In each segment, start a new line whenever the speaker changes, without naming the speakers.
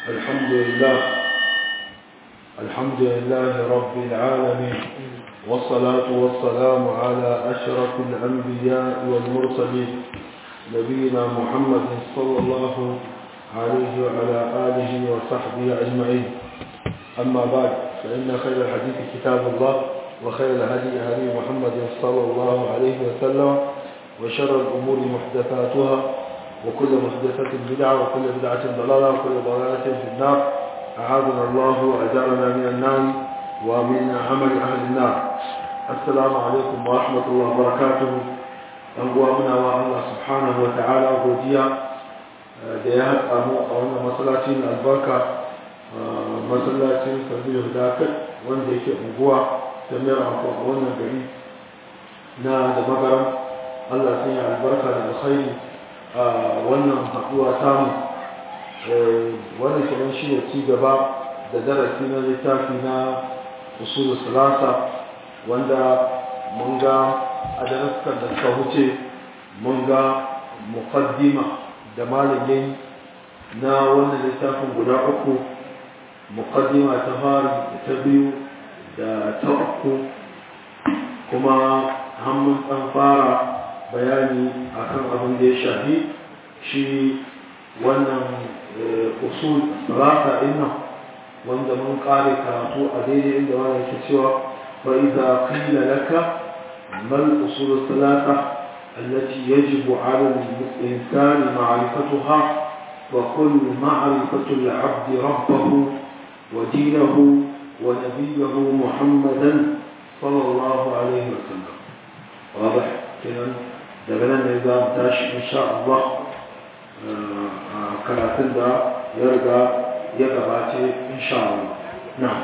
الحمد لله الحمد لله رب العالمين والصلاة والسلام على أشرف الأنبياء والمرسلين نبينا محمد صلى الله عليه وعلى آله وصحبه أجمعين أما بعد فإن خير الحديث كتاب الله وخير الهدي هدي محمد صلى الله عليه وسلم وشر الأمور محدثاتها وكل محدثة بدعة وكل بدعة ضلالة وكل ضلالة في النار أعاذنا الله وأجارنا من النار ومن عمل أهل النار السلام عليكم ورحمة الله وبركاته أنقوامنا الله سبحانه وتعالى وديا da ya haɗa mu a wannan masallacin albarka masallacin sabbin dakar wanda yake unguwa ta mera a wannan gari na da magaram Allah sun yi albarka da alkhairi a wannan haɗuwa samu wannan kenan shi ne ci gaba da darasi na littafi na usul salasa wanda mun ga a daraskan da suka wuce mun ga muqaddima da malamin na wannan littafin guda uku muqaddima ta fari da ta biyu da ta uku kuma hannun ɗan fara bayani akan abin da ya shafi shi wannan usul salata inna wanda mun kare karatu a daidai inda wani yake cewa fa idza qila laka mal usul salata التي يجب على الإنسان معرفتها وكل معرفة العبد ربه ودينه ونبيه محمدا صلى الله عليه وسلم واضح كده daga nan ne za mu tashi insha Allah karatun da ya riga ya gabace insha Allah na'am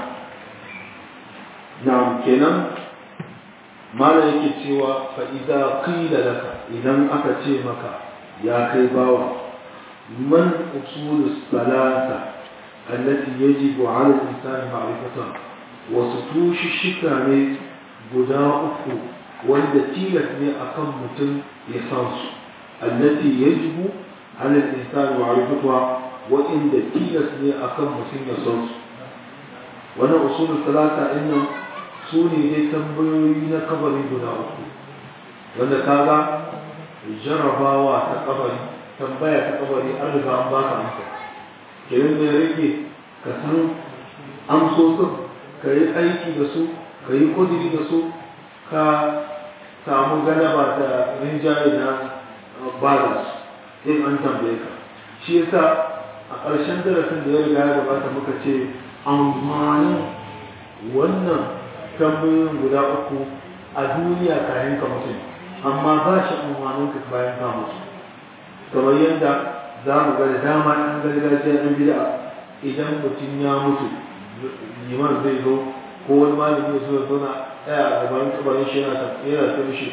na'am kenan mala yake cewa fa idza qila laka idan aka ce maka ya kai bawa man usul salata allati yajibu ala al-insani ma'rifatuha wasu tushi shika ne guda uku wanda tilas ne akan mutum ya san su allati yajibu ala al-insani ma'rifatuha wa inda tilas ne akan mutum ya san su wannan usul salata innan su ne dai tambayoyi na kabari guda uku wanda kaga jarabawa ta kabari tambaya ta kabari an riga an baka amsa kenan da rage ka san amsosin ka yi aiki da su ka yi kudiri da su ka samu galaba da rinjaye na bada su in an tambaye ka shi yasa a ƙarshen darasin da ya riga ya gabata muka ce amfanin wannan tambayoyin guda uku a duniya kayan ka mutum amma ba shi amfanin ka bayan ka mutu kamar yadda za mu ga da dama ɗan gargajiya ɗan bida idan mutum ya mutu liman zai zo ko wani malami ya zo ya zauna ɗaya a gaban kabarin shi yana yana ta mishi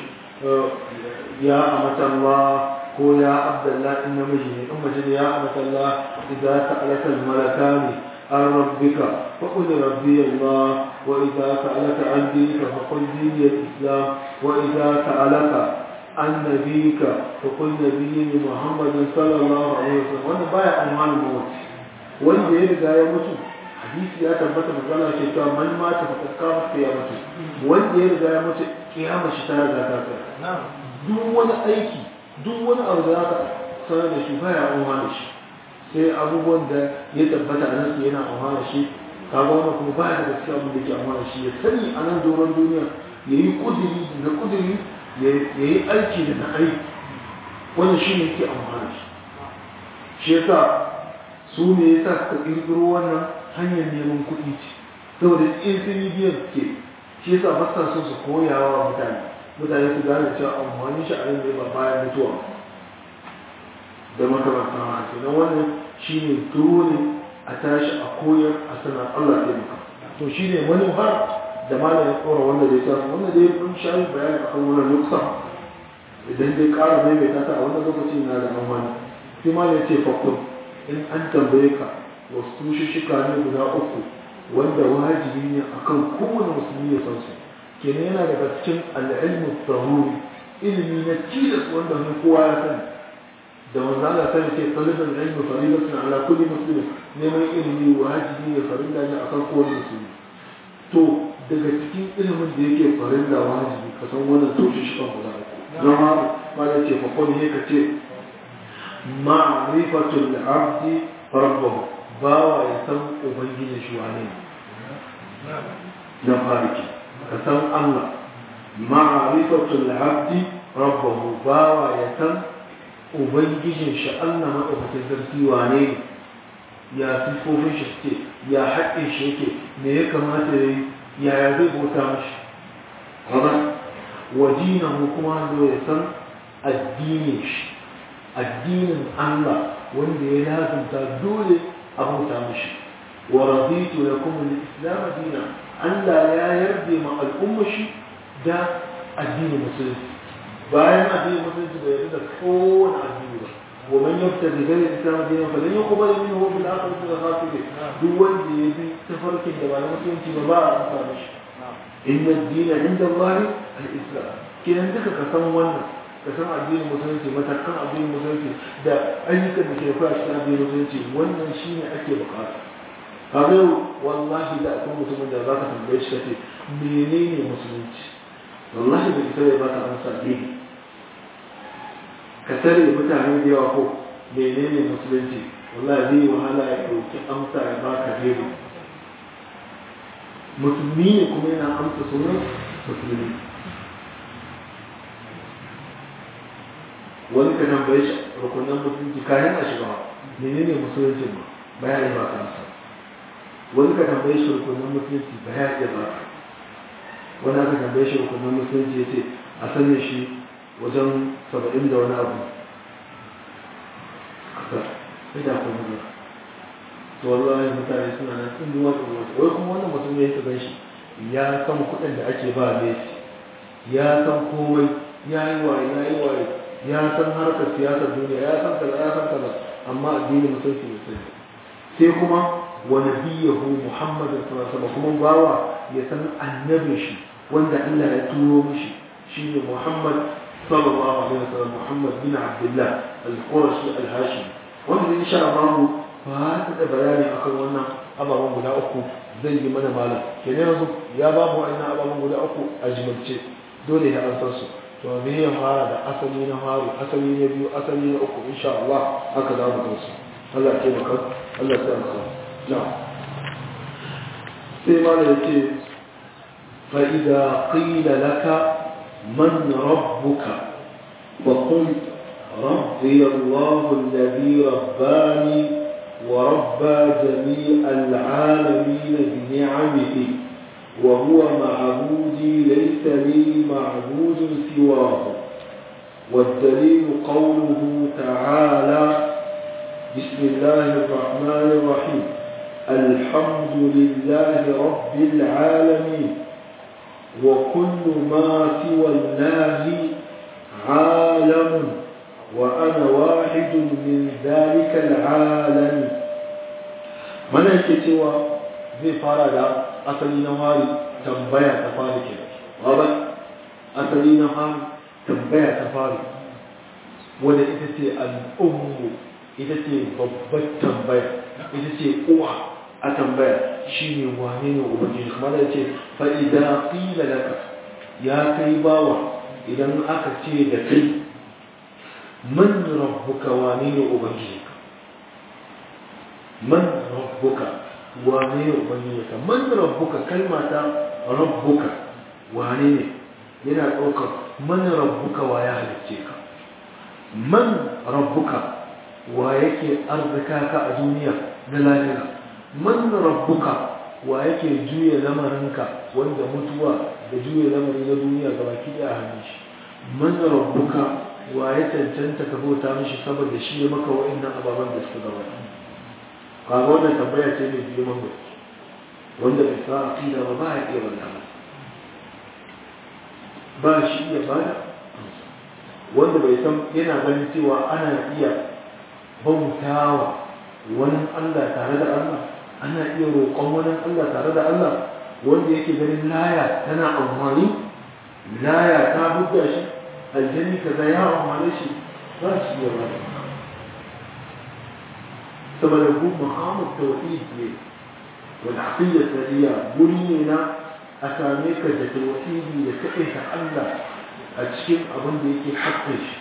ya amatallah ko ya abdallah in namiji ne in mace ne ya amatallah idan ta alakal malakani عن ربك فقل ربي الله وإذا سألك عن دينك فقل ديني الإسلام وإذا سألك عن نبيك فقل نبيي محمد صلى الله عليه وسلم وأنا بايع أموال الموت wanda ya riga ya mutu hadisi ya tabbata magana ce cewa man mata fa kakkama kiyamatu wanda ya riga ya mutu kiyama shi ta riga ta tsaya duk wani aiki duk wani abu da aka sanar da shi baya amfani da shi sai abubuwan da ya tabbata a nan yana amfana shi kaga wannan kuma baya da gaskiya abin da ke amfana shi ya sani a nan doron duniya ya yi kudiri da kudiri ya yi aiki da na aiki wannan shi ne ke amfana shi shi yasa su ne yasa suka ƙirƙiro wannan hanyar neman kuɗi ce saboda in sun yi biyan ke shi yasa ba sa so su koyawa wa mutane mutane su gane cewa amfani shi a nan ne ba bayan mutuwa da makamantan haka na wannan shi ne dole a tashi a koyar a sanar Allah ya maka to shi ne wani har da malam ya tsora wanda zai samu wanda dai mun sha yi bayani akan wannan nuksa idan dai ƙara mai mai tata a wannan lokaci na da amfani sai malam ya ce fakun in an tambaye ka wasu tushushika ne guda uku wanda wajibi ne akan kowane musulmi ya san su kenan yana daga cikin al'ilmu tsaruri ilimi na tilas wanda kowa ya sani da manzo Allah sai ce talibul ilmi faridatun ala kulli muslim neman ilimi wajibi ne farilla ne akan kowane musulmi to daga cikin ilimin da yake farilla wajibi ka san wannan toshe shi kan guda uku zama ma da ce fa kawai ne ka ce ma'rifatul abdi rabbahu bawa ya san ubangiji shi wane na fariki ka san Allah ma'rifatul abdi rabbahu bawa ya san ubangijin shi Allah madaukakin sarki wane ne ya sifofin shi suke ya haƙƙin shi yake me ya kamata ya yi yaya zai bauta mashi kaza wajinahu kuma zo ya san addinin shi addinin Allah wanda ya lazumta dole a bauta mashi wa raditu lakum al-islam dina Allah ya yarda ma al'umma shi da addinin musulunci bayan addinin musulunci bai yarda da kowane addini ba wa man yabtaghi ghayra al-islam dinan falan yuqbal minhu wa fil akhirati min al-khasirin duk wanda ya bi tafarkin da ba na musulunci ba ba a amsa mishi inna ad-din 'inda Allah al-islam kidan duka ka san wannan ka san addinin musulunci matakan addinin musulunci da ayyukan da ke fara cikin addinin musulunci wannan shine ake bukata kaga wallahi da akwai mutumin da zaka tambaye shi kace menene musulunci wallahi bai sai ya baka amsa ne ka tare mutane da yawa ko menene musulunci wallahi zai wahala ya dauki amsa ya baka dai musulmi ne kuma yana amsa sunan musulmi wani ka tambaye shi rukunan musulunci kayan a shiga menene musulunci ba bayani ba kansa wani ka tambaye shi rukunan musulunci bayani ya ba wani aka tambaye shi rukunan musulunci ya ce a sanya shi wajen saba'in da wani abu haka sai da kuma ba to wallahi mutane suna nan sun duwa da wasu wai kuma wannan mutum ya yi gan shi ya san kuɗin da ake ba Messi ya san komai ya yi waye ya yi waye ya san harkar siyasar duniya ya san kaza ya san kaza amma addinin musulunci bai sani sai kuma wa nabiyahu muhammadin sallallahu alaihi kuma bawa ya san annabin shi wanda Allah ya turo mishi shine muhammad sallallahu alaihi wasallam muhammad bin abdullah al-qurashi al-hashimi wanda insha Allah ba ta da bayani akan wannan ababen guda uku zai yi mana malam kenan yanzu ya ba mu wa'annan ababen guda uku a jimilce dole ya an san su to me ya fara da asali na faru asali na biyu asali na uku insha Allah haka za mu gansu Allah ya taimaka Allah ya tsaya na sai ma da yake fa idza qila laka man rabbuka fa qul ربي الله الذي رباني وربى جميع العالمين بنعمه وهو معبودي ليس لي معبود سواه والدليل قوله تعالى بسم الله الرحمن الرحيم الحمد لله رب العالمين وكل ما سوى الله عالم وأنا واحد من ذلك العالم من الكتوى زي فرد asali na fari tambaya ta fari ke wadda asali na fari tambaya ta fari wadda ita ce al'ummu ita ce babbar tambaya ita ce uwa a tambaya shi ne wane ne ubangiji kuma da ce fa'ida ƙila laka ya kai bawa idan aka ce da kai man rabbuka wane ne ubangiji man rabbuka wane ne ubangijinka man rabbuka kalma ta rabbuka wane ne yana ɗaukar man rabbuka wa ya halicce ka man rabbuka wa yake arzika ka a duniya na lahira man rabbuka wa yake juya lamarinka wanda mutuwa da juya lamari na duniya ga baki ɗaya a hannun shi man rabbuka wa ya cancanta ka bauta mishi saboda shi ya maka wa'annan ababen da suka gabata kaga wannan tambaya ce mai girman gaske wanda bai sa aqida ba ba ya iya wannan ba shi iya bada wanda bai san yana ganin cewa ana iya bautawa wani Allah tare da Allah ana iya roƙon wani Allah tare da Allah wanda yake ganin laya tana amfani laya ta buga shi aljanni kaza ya amfane shi ba shi iya bada saboda hu muhammad tauhid ne wal aqida sadiya guri ne na a same ka da tauhidi da kaɗai ta Allah a cikin abin da yake haƙƙin shi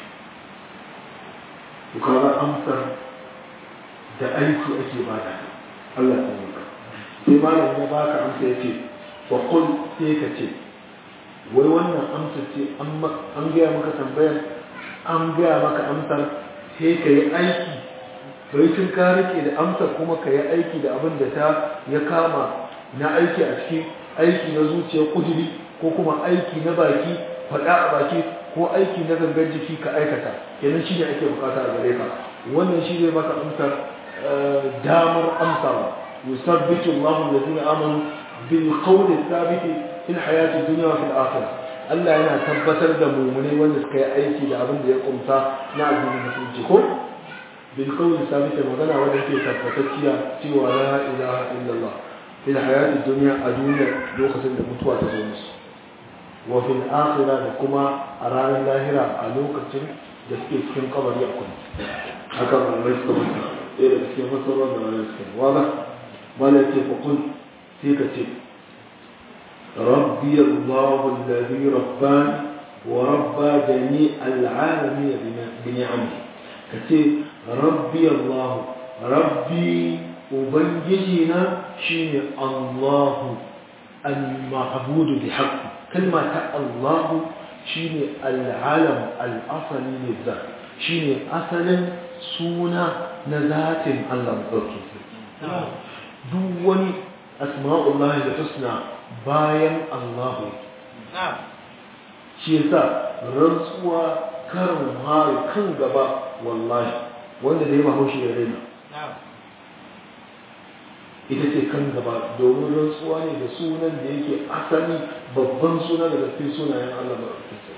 to kaga amsar da aiki ake bada Allah ta yi sai malam ya baka amsa ya ce wa qul sai ka ce wai wannan amsa ce an gaya maka tambayar an gaya maka amsar sai ka yi aiki bai tun ka rike da amsar kuma ka yi aiki da abin da ta ya kama na aiki a cikin aiki na zuciya kuduri ko kuma aiki na baki faɗa a baki ko aiki na gangan jiki ka aikata kenan shi ne ake bukata a gare ka wannan shi ne maka amsar damar amsawa yusabbitu Allahu alladhina amanu bil qawli thabiti fil hayati dunya wa fil akhirah Allah yana tabbatar da mummunai wanda suka yi aiki da abin da ya kumsa na addinin musulunci ko bil qawli thabiti magana wanda ke tabbatacciya cewa la ilaha illallah fil hayati dunya a duniya lokacin da mutuwa ta zo musu wa fil akhirah da kuma a ranar lahira a lokacin da suke cikin kabari a kuma haka malamai suka mutu ɗaya da cikin fasarar da malamai suka wala mala ce fa kun sai ka ce rabbi allah alladhi rabbani wa rabba jami al'alamin bi ni'ami ka ce rabbi allah rabbi ubangiji na shine allah al-ma'budu bi haqqi kalma ta Allah shine al'alam al'asali ne za shine asalin suna na zatin Allah ɗauki duk wani asma'ullahi da tusna bayan Allah shi yasa rantsuwa karin hari kan gaba wallahi wanda da ya mahaushi da raina ita ce kan gaba domin rantsuwa ne da sunan da yake asali babban suna daga cikin sunayen Allah ba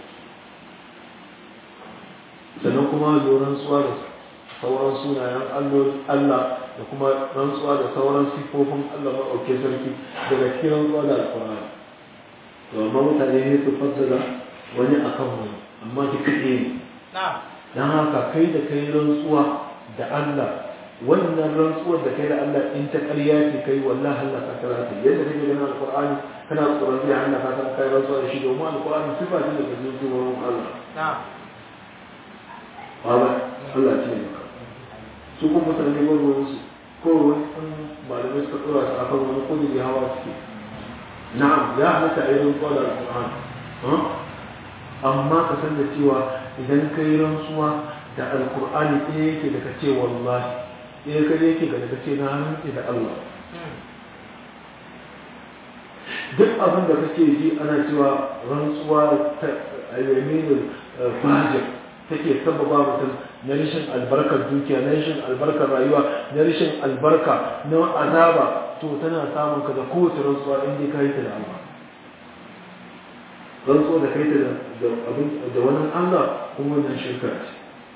sannan kuma zo rantsuwa da sauran sunayen Allah da kuma rantsuwa da sauran sifofin Allah maɗauke sarki daga cikin rantsuwa da alkur'ani to amma mutane ne su fassara wani akan wani amma ki kaɗe ne don haka kai da kai rantsuwa da Allah wannan rantsuwar da kai da Allah in ta ƙarya ce kai wallahi Allah ka kara ta yadda kake ganin alqur'ani kana tsoron zai Allah ka san kai rantsuwa da shi domin alqur'ani sifa ce daga cikin sifofin Allah na'am Allah Allah ce ne su kuma mutane ba ruwan su ko wani an malamai suka tsora su akan wani kudi da hawa suke na'am ya halatta a yi rantsuwa da alqur'ani amma ka san da cewa idan kai rantsuwa da alqur'ani ɗaya yake da ka ce wallahi ya kai yake ga daga ce na rantsi da Allah duk abin da kake ji ana cewa rantsuwa ta ayyaminin fajir take sababa mutum na rashin albarkar dukiya na rashin albarkar rayuwa na rashin albarka na azaba to tana samun ka da kowace rantsuwa in dai kai ta da Allah rantsuwa da kai ta da wani Allah kuma wannan shirka ce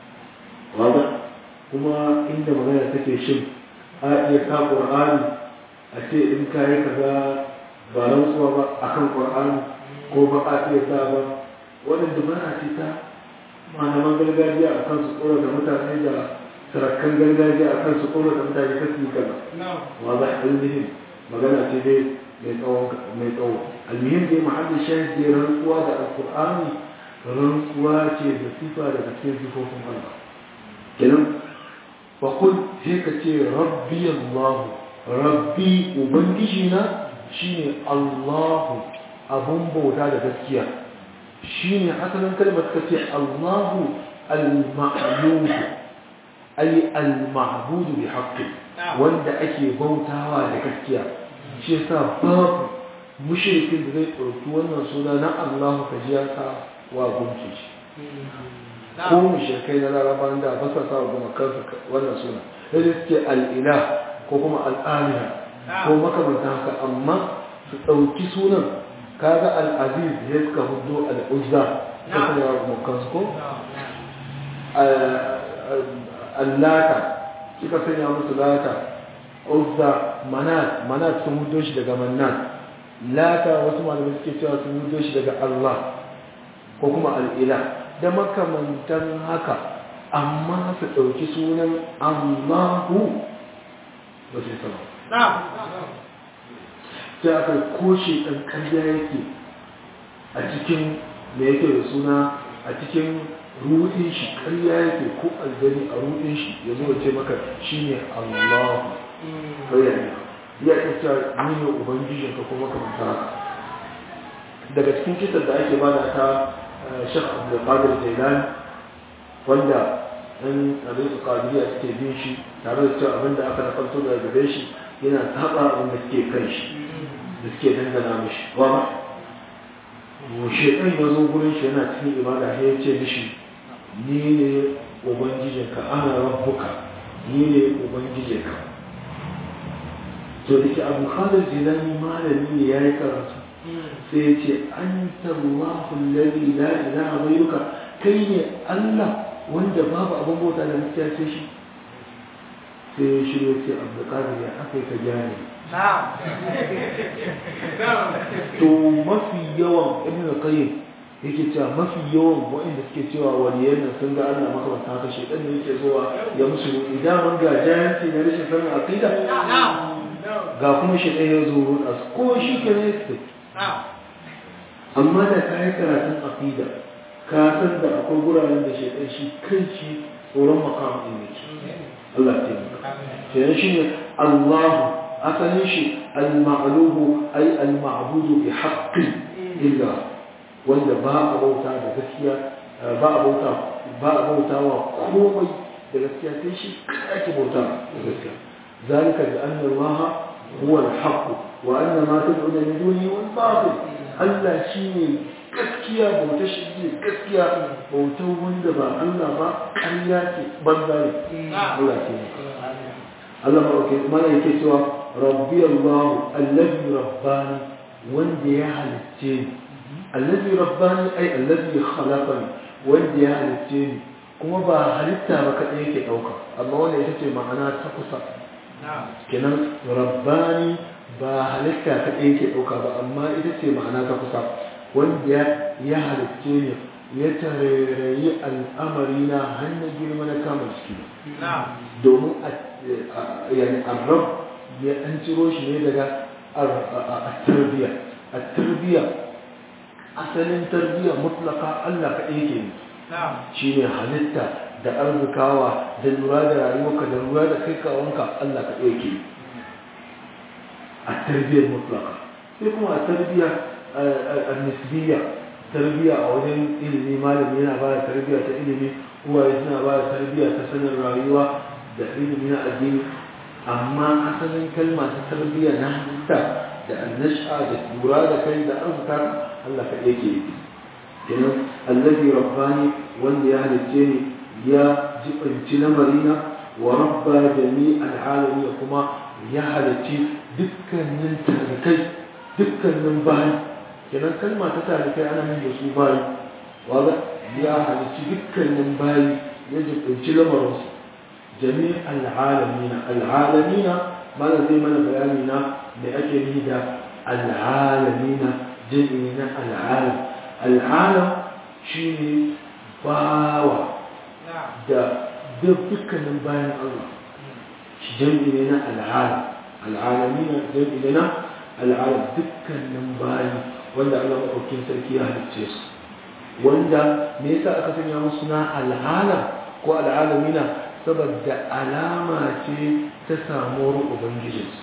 kuma inda magana take shin a iya ka ƙur'ani a ce in ka yi kaza ba rantsuwa ba a kan ƙur'ani ko ba a iya sa ba wannan dubara ce ta malaman gargajiya a kan su tsoro da mutane da sarakan gargajiya a kan su tsoro da mutane ta su kaza wa za a yi magana ce dai mai tsawo mai tsawo almuhim dai mahallin shahid dai rantsuwa da alƙur'ani rantsuwa ce da sifa daga cikin sifofin Allah kenan faƙul sai ka ce rabbi allahu rabbi ubangijina shine allahu abun bauta da gaskiya shine asalin kalmar ka ce allahu al-ma'luhu ay al-ma'budu bi haqqi wanda ake bautawa da gaskiya shi yasa babu mushrikin da zai ɗauki wannan suna na allahu ka ji ya sa wa gunki shi ko mushrikai na larabawan da ba sa sa goma kansu wannan suna sai suke al'ila ko kuma al'amina ko makamantan haka amma su ɗauki sunan kaga al'aziz ya suka hudu al'uzza ta sanya wa goma kansu ko allata suka sanya musu lata uzza manat manat sun hudo shi daga manat lata wasu malamai suke cewa sun hudo shi daga allah ko kuma al'ila da makamantan haka amma su ɗauki sunan Allahu ba sai sama sai aka koshe ɗan ƙarya yake a cikin da yake da suna a cikin rudin shi ƙarya yake ko aljani a rudin shi ya zo ce maka shi ne allahu ƙarya ne ya ita ni ne ubangijin ka kuma kamanta haka daga cikin kitar da ake bada ta shek abdulkadir jailani wanda ɗan abin su kadiriya suke bin shi tare da cewa abin da aka nafarto daga gare shi yana taɓa abin da suke kan shi da suke dangana mishi wa ma shaitan ya zo gurin shi yana cikin ibada sai ya ce mishi ni ne ubangijinka ana rabbuka ni ne ubangijinka to da ke abu khadir jilani malami ne ya yi karatu sai ya ce an tarwahu lalli la ilaha ghayruka kai ne allah wanda babu abin bauta da gaskiya sai shi sai ya shirya ce abu qadir ya aka ka gane to mafi yawan ibn qayyim yake cewa mafi yawan waɗanda suke cewa waliyan nan sun ga Allah makamanta haka shedan ne yake zuwa ya musu idan mun ga jayanci na rashin sanin aqida ga kuma shedan ya zo ruɗa su ko shi ke ne su amma da ka yi karatun aqida ka san da akwai guraren da shedan shi kanshi tsoron makamin ne Allah ya taimaka shi ne Allah asalin shi al-ma'luhu ay al-ma'budu bi haqqi illa wanda ba a bauta da gaskiya ba a bauta ba a bauta wa komai da gaskiya sai shi ake bauta da gaskiya zalika bi anna Allah huwa al-haqq wa anna ma tad'una min dunihi wal batil Allah shine gaskiya bauta shi ne gaskiya bautar wanda ba Allah ba ƙarya ce banza ne Allah ke Allah ma ke mana yake cewa rabbi Allah allazi rabbani wanda ya halicce ni allazi rabbani ai allazi khalaqani wanda ya halicce ni kuma ba halitta ba kadai yake dauka amma wannan ita ce ma'ana ta kusa kenan rabbani ba halitta kadai yake dauka ba amma ita ce ma'ana ta kusa wanda ya halicce ni ya tarairayi al'amari na hannun girma na kama ciki domin yani arab ya an ciro shi ne daga tarbiya a tarbiya asalin tarbiya mutlaka Allah ka ɗaya ke shi ne halitta da arzikawa da lura da rayuwarka da lura da kai kawanka Allah ka ɗaya ke a tarbiyar mutlaka sai kuma a tarbiya a nisbiya tarbiya a wajen ilimi malami yana ba da tarbiya ta ilimi uwaye suna ba da tarbiya ta sanin rayuwa da ilimi na addini amma asalin kalma ta tarbiya na halitta da annasha da lura da kai da arzuka Allah ka yake yi kenan allazi rabbani wanda ya halicce ni ya jibanci lamarina wa rabba jami al'alami kuma ya halicci dukkanin tarikai dukkanin bayi kenan kalma ta tarikai ana yin da su bayi waga ya halicci dukkanin bayi ya jibanci lamarinsu jami al'alamina al'alamina mana zai mana bayani na da ake yi da al'alamina jami'i na al'alam al'alam shi ne bawa da dukkanin bayan Allah shi jami'i ne na al'alam al'alamina jami'i ne na al'alam dukkanin bayi wanda Allah maɗaukin sarki ya halicce su wanda me yasa aka sanya musu na al'alam ko al'alamina saboda alama ce ta samuwar ubangijinsu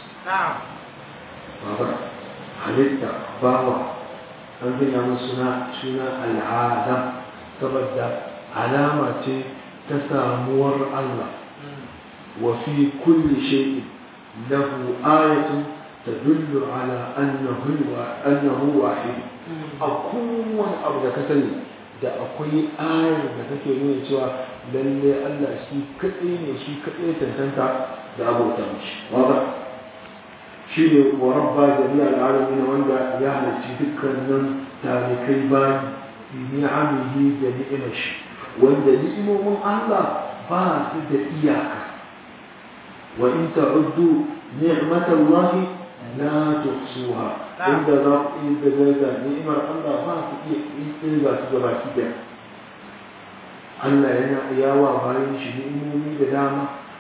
babar halitta bawa an gina musu na suna al'ada saboda alama ce ta samuwar Allah wa fi kulli shay'in lahu ayatun tadullu ala annahu annahu wahid a kowane abu da ka sani da akwai ayar da take nuna cewa lalle Allah shi kadai ne shi kadai tantanta da abota mishi waba shi ne wa rabba jami'a al'alamin wanda ya halarci dukkanin tarikai bayi bi ni'amihi da ni'imar shi wanda ni'imomin Allah ba su da iyaka wa in ta'uddu ni'matallahi la tuhsuha inda za ku yi da daga ni'imar Allah ba ku iya kirga su gaba ki da Allah yana yawa bayan shi ni'imomi da dama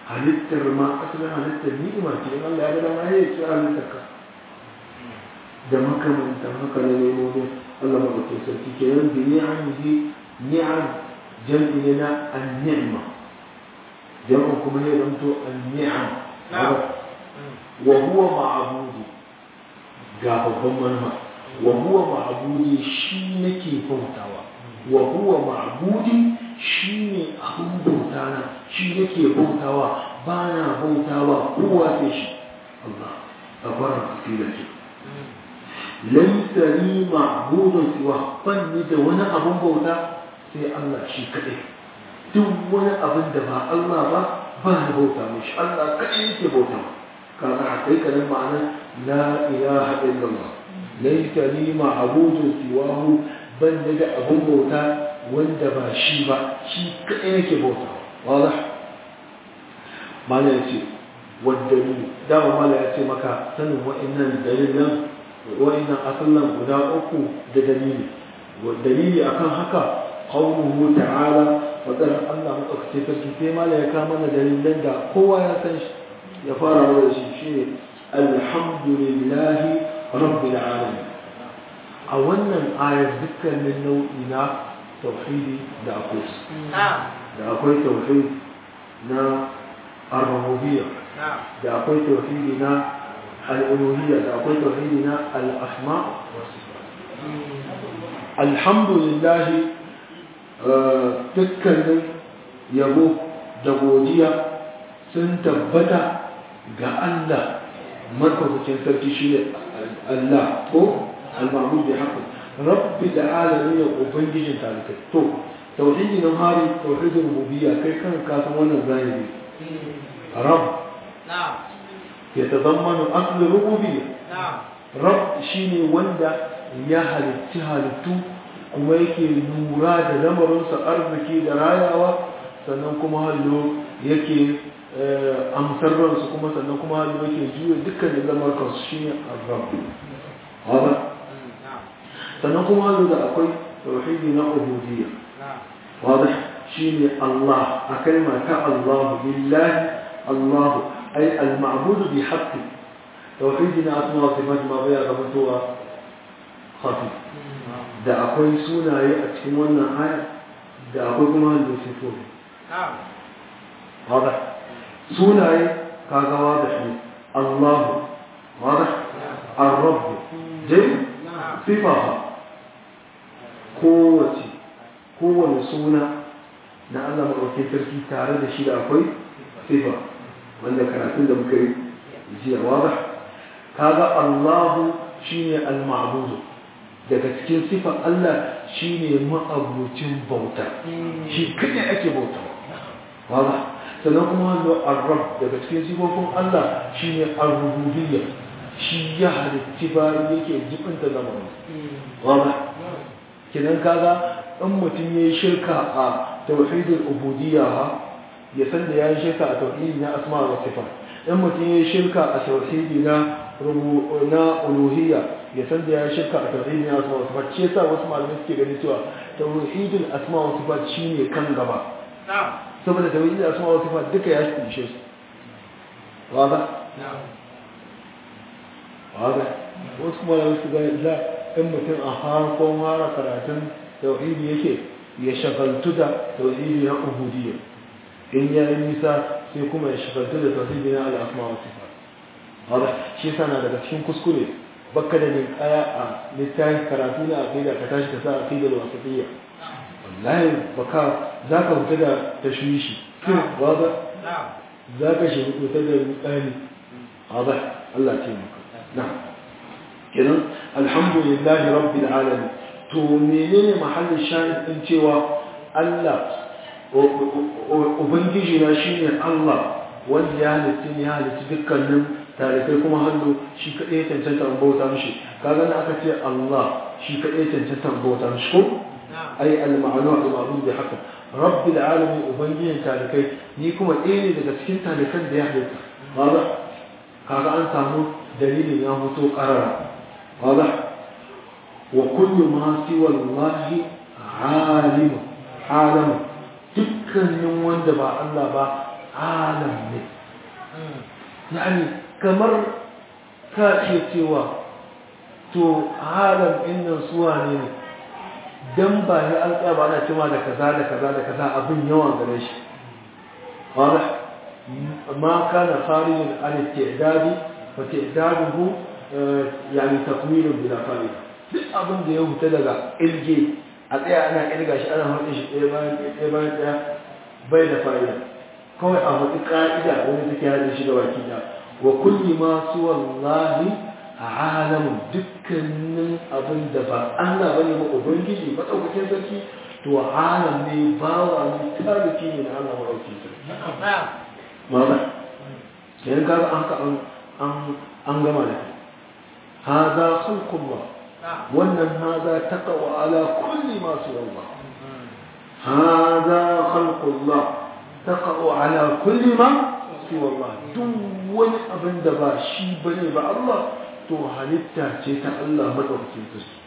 halittar ma asalin halittar ni'ima ce in Allah ya ga dama ya ce halittar ka da makamantan haka na nemomin Allah maɗaukin sarki kenan bi ni'amihi ni'am jam'i ne na an-ni'ma jam'in kuma ne zanto an-ni'am wa huwa ma'budi ga babban manma wa huwa ma'budi shi nake bautawa wa huwa ma'budi shi ne abin bauta na shi nake bautawa ba na bautawa kowa sai shi Allah tabaraka fi ce laisa li ma'budun siwa ban ni da wani abin bauta sai Allah shi kadai duk wani abin da ba Allah ba ba ni bauta mishi Allah kadai yake bauta kaga hakikanin ma'anar la ilaha illallah laisa li ma'budun siwahu ban ni da abin bauta wanda ba shi ba shi kadai yake bauta wala mala yace wadda dama mala ya ce maka sanin wa'annan dalilan wa'annan asallan guda uku da dalili dalili akan haka qawluhu ta'ala wadar Allah madaukake sarki sai mala ya kama mana dalilan da kowa ya san shi ya fara da shi shine alhamdulillahi rabbil alamin a wannan ayar dukkanin nau'i na tauhidi da akwai da akwai tauhid na ar-rububiyya da akwai tauhidi na الألوهية أقول توحيدنا الأسماء والصفات الحمد لله تكلم يبو دبودية سنتبتا ga Allah markazin sarki shi ne Allah ko al-ma'bud bi haqqi rabbi da alamin ya ubangijin talikai to tauhidi na hari tauhidin rububiyya kai kan ka san wannan zahiri rabb
na'am
يتضمن أصل الربوبية
نعم
رب شيني وندا يا هلتي هلتو kuma yake lura da lamarinsa arziki da rayawa sannan kuma hallo yake amsar ransu kuma sannan kuma hallo yake juya dukkanin lamarkansu shi ne arab haɗa sannan kuma hallo da akwai tauhidi na ubudiyya واضح شيني الله أكلمة الله بالله الله أي المعبود بحق توحيدنا أسماء وصفات ما بيا غمتوا خفي da akwai sunaye a cikin wannan aya da akwai kuma da sifofi واضح sunaye kaga واضح ne الله واضح الرب جيد صفها kowace kowane suna na Allah maɗauki sarki tare da shi da akwai sifa wanda karatun da muka yi jiya wada kaga Allahu shine al-ma'budu daga cikin sifar Allah shine ma'abucin bauta shi kadai ake bauta wada sannan kuma wanda ar-rabb daga cikin sifofin Allah shine ar-rububiyya shi ya halitti bayan yake jibinta zamanin wada kidan kaga in mutum ya yi shirka a tauhidul ubudiyya ya san da ya yi shirka a tauhidi na asma wa sifa in mutum ya yi shirka a tauhidi na na uluhiyya ya san da ya yi shirka a tauhidi na asma wa sifa shi yasa wasu malamai suke gani cewa tauhidul asma wa sifa shine kan gaba saboda tauhidul asma wa sifa duka ya kunshe su wada wada wasu malamai su gani za in mutum a harkon hara karatun tauhidi yake ya shagaltu da tauhidi na ubudiyya in ya yi nisa sai kuma ya shagaltu da tauhidi na al'asma wa sifat hada shi sana daga cikin kuskure bakka da kaya a littafin karatu na aqida ka tashi ka sa aqidar wasatiyya wallahi baka zaka fita da tashwishi wada zaka shi fita da misali hada Allah ya taimaka na'am kenan alhamdulillahi rabbil alamin to menene mahallin shahid din cewa Allah ubangiji na shine Allah wanda ya halitta ne ya halitta dukkanin talibai kuma hannu shi kadai cancanta an bauta mishi kaga na aka ce Allah shi kadai cancanta an bauta mishi ko ai al-ma'lu al-ma'lum bi haka rabbil alamin ubangijin talibai ni kuma ɗaya ne daga cikin talikan da ya halitta kaga kaga an samu dalilin ya fito karara واضح وكل ما سوى الله عالم عالم dukkanin wanda ba Allah ba alam ne yani kamar ka iya cewa to alam innan suwa ne ne dan ba ya alƙa ba ana cewa da kaza da kaza da kaza abin yawan gare shi واضح ما كان خارجا عن التعداد فتعداده يعني تطويل بلا فائدة duk abin da ya huta daga ilge a tsaya ana ilga shi ana haɗe shi ɗaya bayan ɗaya bayan ɗaya bai da fa'ida kawai a hudu ƙa'ida wani take haɗe shi da baki da wa kulli ma su wallahi a alamun dukkanin abin da ba Allah bane ba ubangiji maɗaukakin sarki to alam ne bawa ne tariki ne na Allah maɗaukakin sarki ماذا يعني قال أنك أن أن أنجم لك هذا خلق الله وأن هذا تقوى على كل ما سوى الله هذا خلق الله تقوى على كل ما سوى الله دون أبن دبا شي بني با الله تو halitta ce ta Allah madaukakin sarki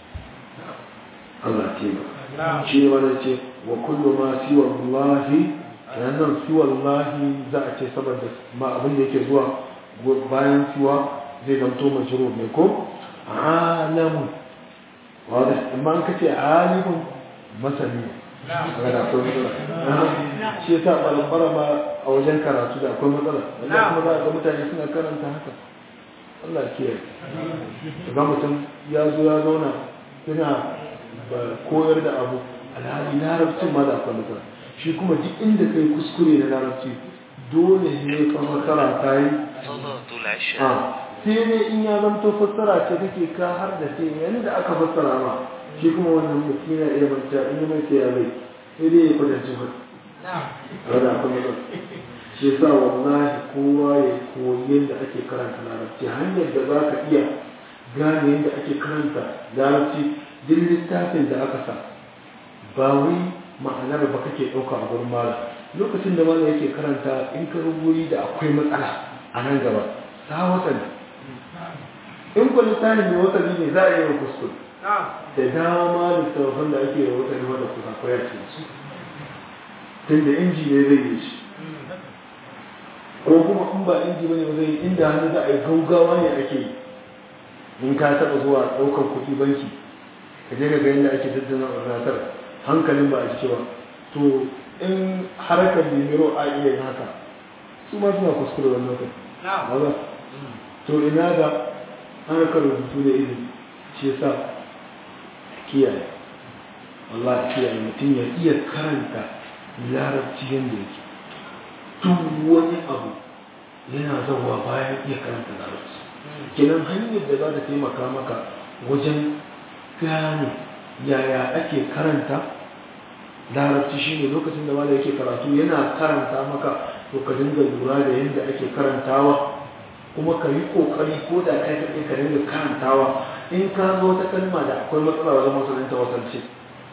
Allah ce ba shi wani ce wa kullu ma siwa Allah nan siwan lahi za a ce saboda ma abin da yake zuwa bayan siwa zai zamto majiro mai ko alamun wadda amma an kace alimun masani a da akwai matsala shi yasa balambara ma a wajen karatu da akwai matsala wanda kuma za a ga mutane suna karanta haka Allah kiyaye ga mutum ya zo ya zauna suna koyar da abu alhali larabcin ma da akwai matsala shi kuma duk inda kai kuskure na larabci dole ne ka fassara ta yi sai ne in ya zamto fassara ce kake ka har da sai yanda aka fassara ma shi kuma wannan mutum yana iya manta in yi mai sai ya bai sai dai ya kwatanci ba rada kuma ba shi yasa wallahi kowa ya koyi yadda ake karanta larabci hanyar da za ka iya gane yadda ake karanta larabci duk littafin da aka sa ba wai ma'anar ba kake ɗauka a gurin malam lokacin da malam yake karanta in ka rubuyi da akwai matsala a nan gaba ta wasali in ku littafin mai wasali ne za a yi wa kuskure da dama littattafan da ake da wasali wanda kusa koya ce su tun da inji ne zai yi shi ko kuma in ba inji bane ba zai inda hannu za a yi gaugawa ne ake yi in ka taɓa zuwa ɗaukar kuɗi banki ka je ka ga yadda ake tattuna ordinatar hankalin ba a ji cewa to in harkar limiro a iya yin haka su ma suna kuskure wannan kai ba to ina ga harkar rubutu da ilimi shi yasa kiyaye wallahi kiyaye mutum ya iya karanta larabci yadda yake duk wani abu yana zauwa bayan iya karanta larabci kenan hanyar da za ta taimaka maka wajen gane yaya ake karanta larabci shine lokacin da mala yake karatu yana karanta maka to ka dinga lura da yadda ake karantawa kuma ka yi kokari ko da kai kaɗai ka dinga karantawa in ka zo ta kalma da akwai matsala wajen musulunta wasalce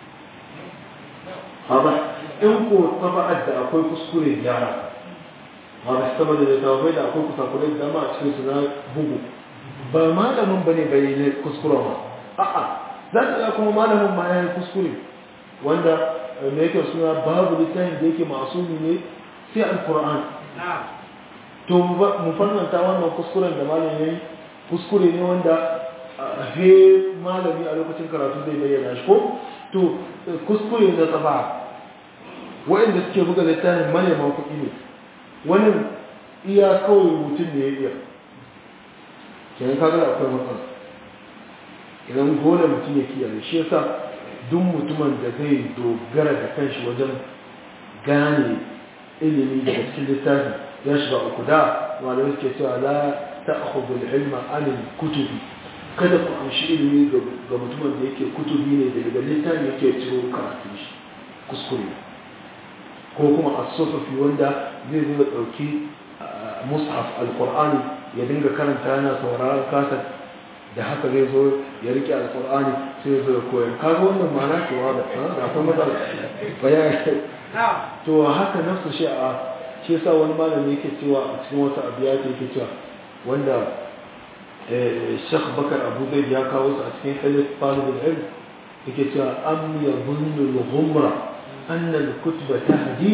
haba in ko taba'ar da akwai kuskure gyara ba su saboda da tawafai da akwai kusakurai da dama a cikin su na bugu ba malamin bane bai ne kuskure ba a'a za ta ga kuma malamin ma ya yi kuskure wanda me yake suna babu littafin da yake masumi ne sai alquran to mu fannanta wannan kuskuren da malamin yayi kuskure ne wanda he malami a lokacin karatu zai bayyana shi ko to kuskure na tsaba wa'inda suke buga littafin maneman kuɗi ne wani iya kawai mutum ne ya iya kenan kaga akwai matsala idan dole mutum ya kiyaye shi yasa duk mutumin da zai dogara da kanshi wajen gane ilimi daga cikin littafi ya shiga uku da malamai suke cewa la ta'khudhu al-ilma an kutubi kada ku amshi ilimi ga mutumin da yake kutubi ne daga littafi yake ciro karatu shi kuskure ko kuma as-sufi wanda zai zo dauki mushaf al-qur'ani ya dinga karanta yana sauraron kasar da haka zai zo ya rike alkur'ani sai ya zo ya koyar kaga wannan ma'ana cewa da akwai matsala bayani to haka nafsu shi a shi yasa wani malami yake cewa a cikin wata abiyata yake cewa wanda Sheikh Bakar Abu Zaid ya kawo su a cikin Khalid Talibul Ilm yake cewa am yadhunnu al-ghumra anna al-kutba tahdi